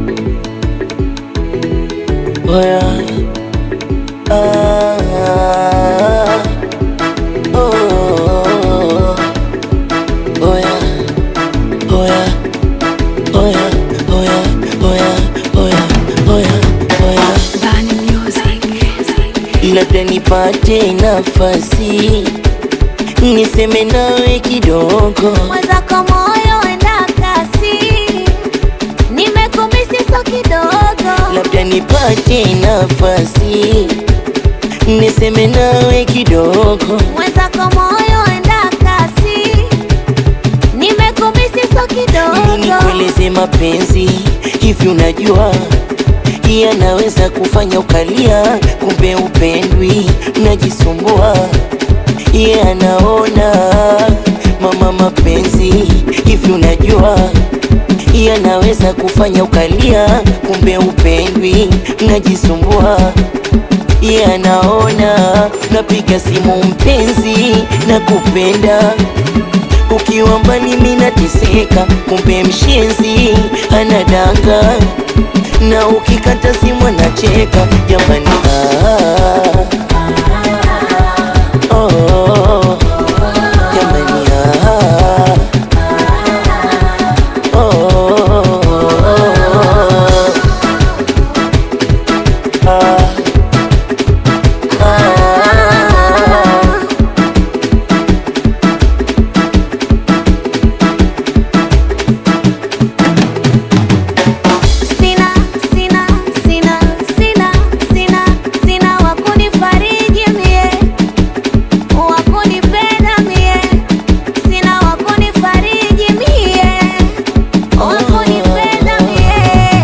Oya. Ah, oh, oya, oya, oya, oya, oya, oya, oya, oya. Bani Music. labda nipate nafasi niseme nawe kidogo, mwenzako moyo enda kasi, nimekumisi so kidogo, labda nipate nafasi niseme nawe kidogo, mwenzako moyo enda kasi, nimekumisi so Mimi kidogo, nikueleze mapenzi hivi, unajua yanaweza kufanya ukalia, kumbe upendwi, unajisumbua ye anaona mama, mapenzi hivi, unajua yanaweza kufanya ukalia, kumbe upendwi, unajisumbua ye anaona napiga simu mpenzi na kupenda ukiwa mbali mimi nateseka, kumbe mshenzi anadanga, na ukikata simu anacheka. Jamani, ah, oh, jamani, ah, oh, ah, ah. sina sina sina sina sina sina wakunifariji mie, wakunipenda mie, sina wakunifariji mie, wakunipenda mie.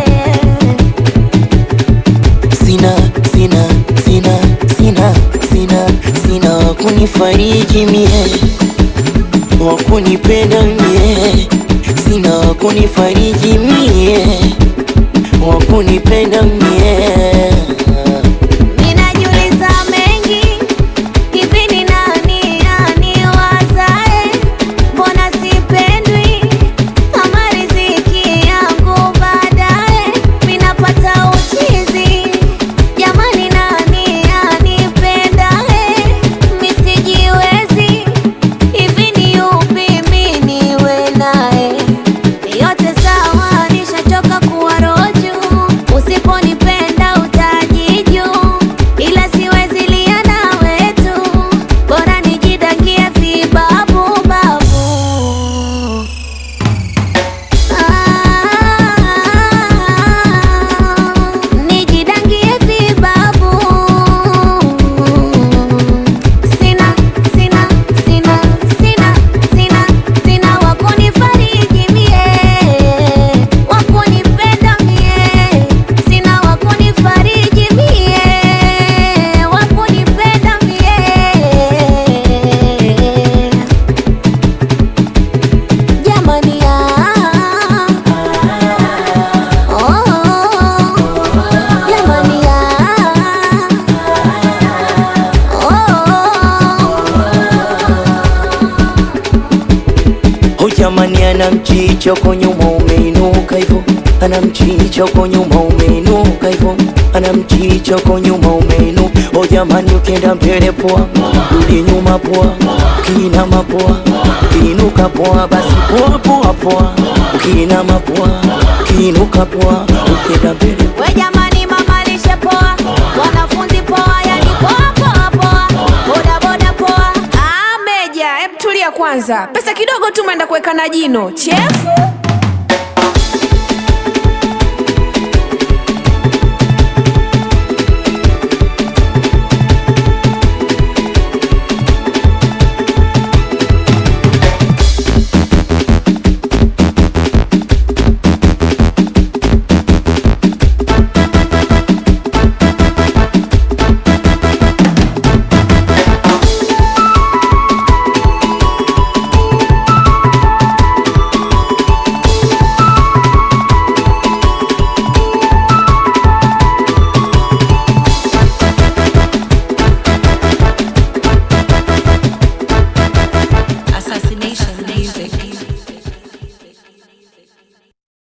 sina sina sina sina sina sina wakunifariji mie wakunipenda mie sina wakunifariji mie wakunipenda mie Ninajiuliza mengi hivi, ni nani aniwazae? Mbona sipendwi kama riziki yangu baadaye minapata uchizi? Jamani, nani anipendae? Misijiwezi hivi, ni yupi mi niwe naye? Yote sawa, nishachoka kuwa roju. Usiponipenda utajiju, ila siwezi lia nawe tu, bora nijidakie vibabu babu. Ah, nijidangie vibabu. Sina, sina, sina, sina, sina, sina wakunifariji mie, wakunipenda mie, sina wakunifariji mie, wakunipenda mie. Jamani, ah, oh, jamani, ah, oh. Oh jamani, ana mchicha uko nyuma umeinuka hivyo, ana mchicha uko nyuma umeinuka hivyo, ana mchicha uko nyuma umeinuka. Oh jamani, ukienda mbele poa, rudi nyuma poa, ukiinama poa, ukiinuka poa, basi poa poa poa, ukiinama poa, ukiinuka poa, ukienda mbele We jamani, mama lishe poa, wanafunzi poa, yani poa poa poa, boda boda poa. Ah, Meja, hebu tulia kwanza. Pesa kidogo tu umeenda kuweka na jino. Chefu.